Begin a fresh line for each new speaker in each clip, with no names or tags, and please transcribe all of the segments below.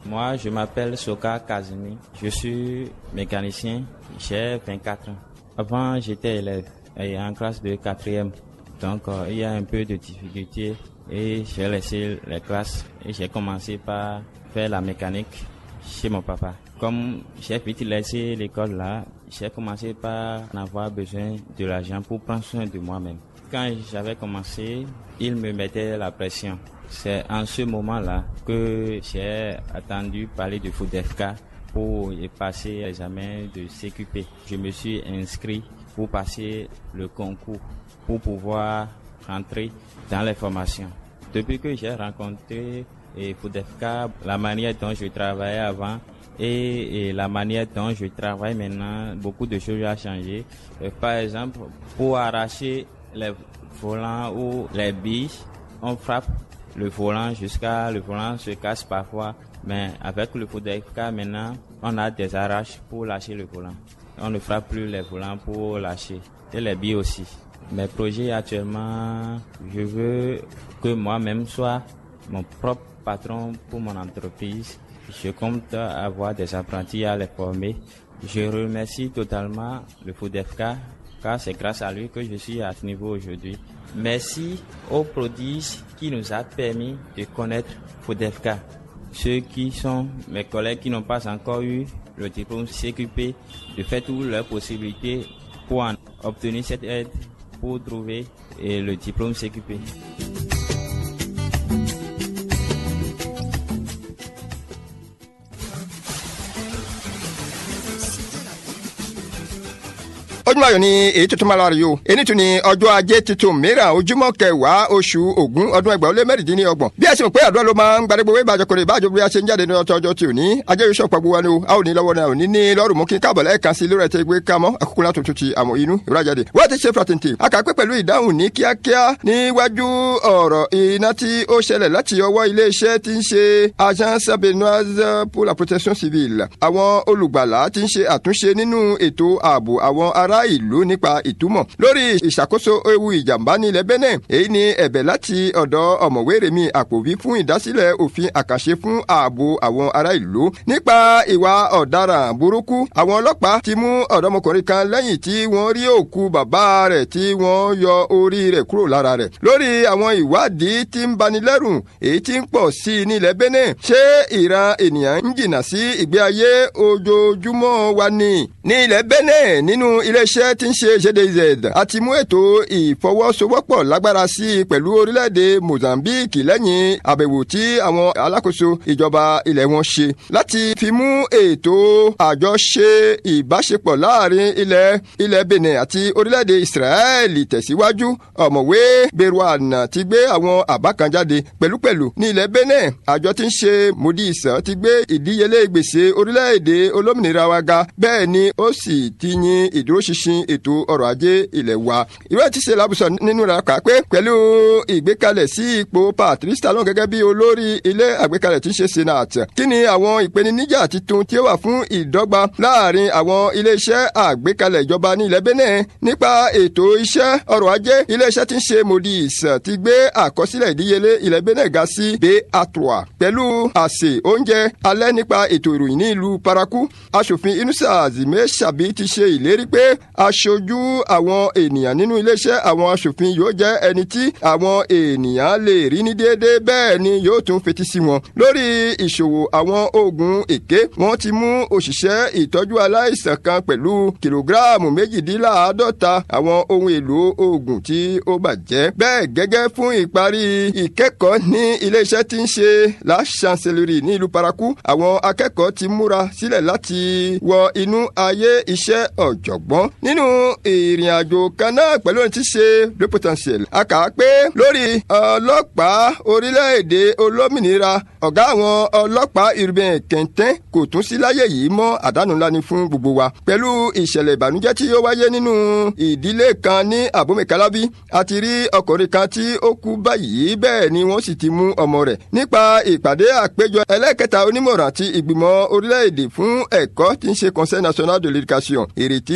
Moi, je m'appelle Soka Kazumi. Je suis mécanicien. J'ai 24 ans. Avant, j'étais élève et en classe de quatrième. Donc, euh, il y a un peu de difficulté et j'ai laissé les classes et j'ai commencé par faire la mécanique chez mon papa. Comme j'ai vite laissé l'école là, j'ai commencé par avoir besoin de l'argent pour prendre soin de moi-même. Quand j'avais commencé, il me mettait la pression. C'est en ce moment-là que j'ai attendu parler de FODEFK pour y passer l'examen de CQP. Je me suis inscrit pour passer le concours, pour pouvoir rentrer dans les formations. Depuis que j'ai rencontré et FODEFK, la manière dont je travaillais avant et, et, la manière dont je travaille maintenant, beaucoup de choses ont changé. Euh, par exemple, pour arracher les volants ou les billes, on frappe le volant jusqu'à le volant se casse parfois, mais avec le FODEFK maintenant, on a des arraches pour lâcher le volant. On ne frappe plus les volants pour lâcher et les billes aussi. Mes projets actuellement, je veux que moi-même soit mon propre patron pour mon entreprise. Je compte avoir des apprentis à les former. Je remercie totalement le FODEFK car c'est grâce à lui que je suis à ce niveau aujourd'hui. Merci aux prodiges qui nous a permis de connaître FODEFK. Ceux qui sont mes collègues qui n'ont pas encore eu le diplôme CQP, de faire toutes leurs possibilités pour en obtenir cette aide pour trouver le diplôme CQP.
ojúmọ́ ayọ̀ ni èyí tuntun máa lọ rí o èyí tún ni ọjọ́ ajé tuntun mìíràn ojúmọ́ kẹwàá oṣù ògún ọdún ẹgbàá ó lé mẹ́rìndínlọ́gbọ̀n bí a ṣe mọ̀ pé àdúrà ló máa ń gbadégbò wé ìbàjẹ́ kórè ìbàjẹ́ bí a ṣe ń jáde ní ọjọ́ ọjọ́ tí ò ní ajé yóò ṣọ̀pọ̀ gbogbo wa ni o a ò ní lọ́wọ́ náà ò ní ní lọ́rùn mú kí n káàbọ̀ lẹ́ẹ̀kan sí lórí ẹ̀tẹ́ gbé kámọ́ àkókò látò tó ti àmọ́ inú ìwúrájáde wọ́n ti ṣe fàtìntì a kà pé pẹ̀lú ìdáhùn ní kíákíá níwájú ọ̀rọ̀ iná tí ó ṣẹlẹ̀ láti ọwọ́ iléeṣẹ́ tí ń ṣe agence benoise pour la protection civile àwọn olùgbàlà tí ń ṣe àtúnṣe nínú ètò ààbò àwọn ará ìlú nípa ìtumọ̀ lórí ìṣàkóso ewu ìjàmbá ní ilẹ̀ Benin èyí ni ẹ̀bẹ̀ láti ọ̀dọ̀ ọ̀mọ̀wé Rẹ̀mí Àpòbí fún ìdásílẹ̀ òfin àkànṣe fún ààbò àwọn ará ìlú nípa ìwà ọ̀daràn burúkú àwọn ọlọ́pàá ti mú ọ̀dọ́mọkùnrin kan lẹ́yìn tí wọ́n rí òkú bàbá rẹ̀ tí wọ́n yọ orí rẹ̀ kúrò lára rẹ̀ lórí àwọn ìwádìí tí ń banilẹ́rù èyí tí ń pọ̀ sí i ní ilẹ̀ Benin ṣé ìran ènìyàn ń jìnnà sí ìgbé ayé ojoojúmọ́ wa ni ní ilẹ̀ Benin nínú iléeṣẹ́ tí ń ṣe GDZ àti mú ètò ìfọwọ́sowọ́pọ̀ lágbára sí i pẹ̀lú orílẹ̀-èdè Mozambique lẹ́yìn àbẹ̀wò tí àwọn alákòóso ìjọba ilẹ̀ wọn ṣe láti fi mú ètò àjọṣe ìbáṣepọ̀ láàrin ilẹ̀ ilẹ̀ Benin àti orílẹ̀-èdè Israeli tẹ̀síwájú ọ̀mọ̀wé Berwana ti gbé àwọn àbá kan jáde pẹ̀lúpẹ̀lú ní ilẹ̀ Benin àjọ tí ń ṣe Moody's ti gbé ìdíyelé gbèsè orílẹ̀-èdè olómìnira wa ga bẹ́ẹ̀ ni ó sì ti yin ìdúróṣinṣin ètò ọrọ̀ ajé ilẹ̀ wa. ìwé ti ṣe lábùsọ nínú rẹ̀ kà pé pẹ̀lú ìgbékalẹ̀ sí ipò Patrice Talon gẹ́gẹ́ bí olórí ilé àgbékalẹ̀ tí ń ṣe senate. kí ni àwọn ìpèníjà tuntun tí ó wà fún ìdọ́gba láàrin àwọn iléeṣẹ́ àgbékalẹ̀ ìjọba ní ilẹ̀ Benin nípa ètò iṣẹ́ ọrọ̀ ajé iléeṣẹ́ tí ń ṣe Moody's ti gbé àkọsílẹ̀ ìdíyelé ilẹ̀ Benin ga sí ba3 pẹ̀lú àsè oúnjẹ alẹ́ nípa ètò ìròyìn ní ìlú Parakou aṣòfin Inusa Zime Sabi ti ṣe ìlérí pé aṣojú àwọn ènìyàn nínú iléeṣẹ́ àwọn aṣòfin yóò jẹ́ ẹni tí àwọn ènìyàn lè rí ní déédéé bẹ́ẹ̀ ni yóò tún fetí sí wọn. lórí ìṣòwò àwọn oògùn èké wọ́n ti mú òṣìṣẹ́ ìtọ́jú aláìsàn kan pẹ̀lú kìlógíráàmù méjìdínláàádọ́ta àwọn ohun èlò oògùn tí ó bàjẹ́. bẹ́ẹ̀ gẹ́gẹ́ fún ìparí ìkẹ́kọ̀ọ́ ní iléeṣẹ́ tí ń ṣe la chancellerie ní ìlú Parakou àwọn akẹ́kọ̀ọ́ ti múra sílẹ̀ láti wọ inú ayé iṣẹ́ ọ̀jọ̀gbọ́n nínú ìrìn àjò kan náà pẹ̀lú ohun tí ṣe le potentiel. a kà á pé lórí ọlọ́pàá orílẹ̀-èdè olómìnira ọ̀gá àwọn ọlọ́pàá urbain Quentin kò tún sí láyé yìí mọ́ àdánù ńlá ni fún gbogbo wa. pẹ̀lú ìṣẹ̀lẹ̀ ìbànújẹ́ tí ó wáyé nínú ìdílé kan ní Abomey-Calavi a ti rí ọkùnrin kan tí ó kú báyìí bẹ́ẹ̀ ni wọ́n sì ti mú ọmọ rẹ̀. nípa ìpàdé àpéjọ ẹlẹ́kẹta onímọ̀ràn ti ìgbìmọ̀ orílẹ̀-èdè fún ẹ̀kọ́ tí ń ṣe conseil national de l'éducation ìrètí ń bẹ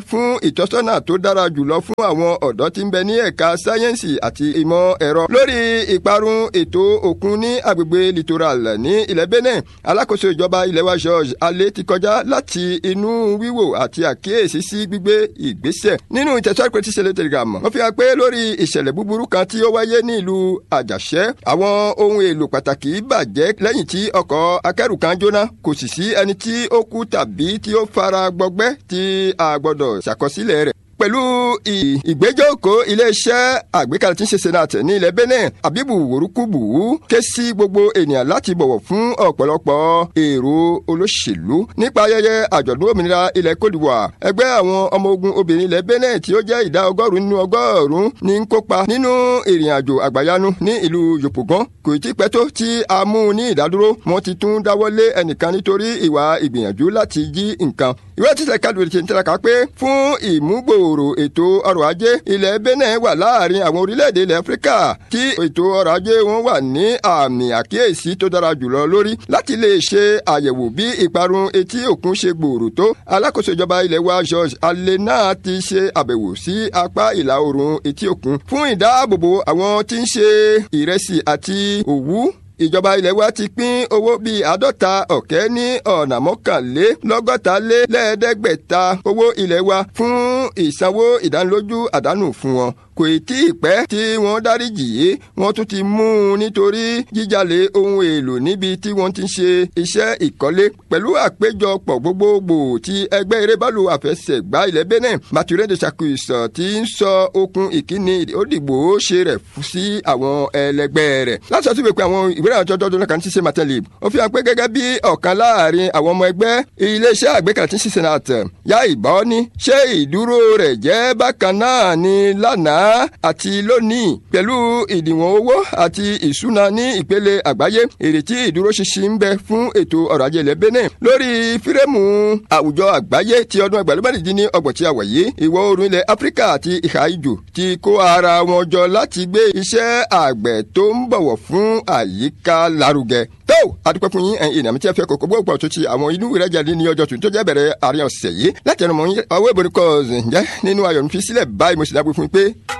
fún ìtọ́sọ́nà tó dára jùlọ fún àwọn ọ̀dọ́ tí ń bẹ ní ẹ̀ka sáyẹ́ǹsì àti ìmọ̀ ẹ̀rọ lórí ìparun ètò òkun ní agbègbè littoral ní ilẹ̀ Benin alákòóso ìjọba ilẹ̀ wa George alẹ́ ti kọjá láti inú wíwò àti àkíyèsí sí gbígbé ìgbésẹ̀ nínú ìtẹ̀síwájú pé tí ṣẹlẹ̀ telegram wọ́n fi hàn pé lórí ìṣẹ̀lẹ̀ búburú kan tí ó wáyé ní ìlú àjàṣẹ́ àwọn ohun èlò pàtàkì bàjẹ́ lẹ́yìn tí ọkọ̀ akẹ́rù kan jóná kò sì sí ẹni tí ó kú tàbí tí ó fara gbọgbẹ́ tí a gbọ́dọ̀ ṣàkọsílẹ̀ rẹ̀ pẹ̀lú ìgbẹ́jọ́kọ̀ iléeṣẹ́ àgbékalẹ̀ tí ń ṣe senate ní ilẹ̀ Benin abibu worukubu ké sí gbogbo ènìyàn láti bọ̀wọ̀ fún ọ̀pọ̀lọpọ̀ èrò olóṣèlú nípa ayẹyẹ àjọ̀dún òmìnira ilẹ̀ Côte d'Ivoire ẹgbẹ́ àwọn ọmọ ogun obìnrin ilẹ̀ Benin tí ó jẹ́ ìdá ọgọ́rùn-ún nínú ọgọ́rùn-ún ní ń kópa nínú ìrìn àjò àgbàyanu ní ìlú Yòpògán kò tí pẹ́ tó tí a mú ní ìdádúró wọ́n ti tún dáwọ́lé ẹnìkan nítorí ìwà ìgbìyànjú láti jí nǹkan ìwé títẹ̀ kádùn ti ń tẹ́lẹ̀ ká pé fún ìmúgbòòrò ètò ọrọ̀ ajé ilẹ̀ Benin wà láàrin àwọn orílẹ̀-èdè ilẹ̀ Áfíríkà tí ètò ọrọ̀ ajé wọn wà ní àmì àkíyèsí tó dára jùlọ lórí láti lè ṣe àyẹ̀wò bí ìparun etí òkun ṣe gbòòrò tó alákòóso ìjọba ilẹ̀ wa George Alena ti ṣe àbẹ̀wò sí apá ìlà oòrùn etí òkun fún ìdáàbòbò àwọn tí ń ṣe ìrẹsì àti òwú ìjọba ilẹ̀ wa ti pín owó bíi àádọ́ta ọ̀kẹ́ ní ọ̀nà mọ́kànlélọ́gọ́ta lé lẹ́ẹ̀ẹ́dẹ́gbẹ̀ta owó ilẹ̀ wa fún ìsanwó ìdánilójú àdánù fún wọn kò tí ì pẹ́ tí wọ́n dáríjì yé wọ́n tún ti mú un nítorí jíjalè ohun èlò níbi tí wọ́n ti ń ṣe iṣẹ́ ìkọ́lé pẹ̀lú àpéjọpọ̀ gbogbogbò ti ẹgbẹ́ erébálò àfẹsẹ̀gbá ilẹ̀ Benin Mature de Chacus ti ń sọ okun ìkíni òdìgbò ṣe rẹ̀ sí àwọn ẹlẹgbẹ́ rẹ̀ láti ọtí pé àwọn ìwé ìrìnàjò ọjọ́ kan ti ṣe Matelib ó fi hàn pé gẹ́gẹ́ bí ọ̀kan láàrin àwọn ọmọ ẹgbẹ́ iléeṣẹ́ àgbékalẹ̀ tí ń ṣe Senate yá ìbọn ní ṣé ìdúró rẹ̀ jẹ́ bákan náà ni lánàá àti lónìí pẹ̀lú ìdìwọ̀n owó àti ìṣúná ní ìpele àgbáyé èrètí ìdúróṣinṣin ń bẹ fún ètò ọrọ̀ ajé ilẹ̀ Benin lórí fírẹ́mù àwùjọ àgbáyé ti ọdún ẹgbẹ̀rún ní ọgbọ̀n tí a wà yìí ìwọ̀ oòrùn ilẹ̀ Áfíríkà àti ìhà ìjò ti kó ara wọn jọ láti gbé iṣẹ́ àgbẹ̀ tó ń bọ̀wọ̀ fún àyíká lárugẹ tó adúpẹ́ fún yín ẹ̀yin ìnàmí tí ẹ fẹ́ kókó gbogbo tó ti àwọn inú rẹ̀ jáde ní ọjọ́ tuntun tó jẹ́ bẹ̀rẹ̀ àárín ọ̀sẹ̀ yìí láti ẹnu mọ́ ọwọ́ ìbòrí kọ́ọ̀sì ǹjẹ́ nínú ayọ̀ mi fi sílẹ̀ báyìí mo sì dábò fún yín pé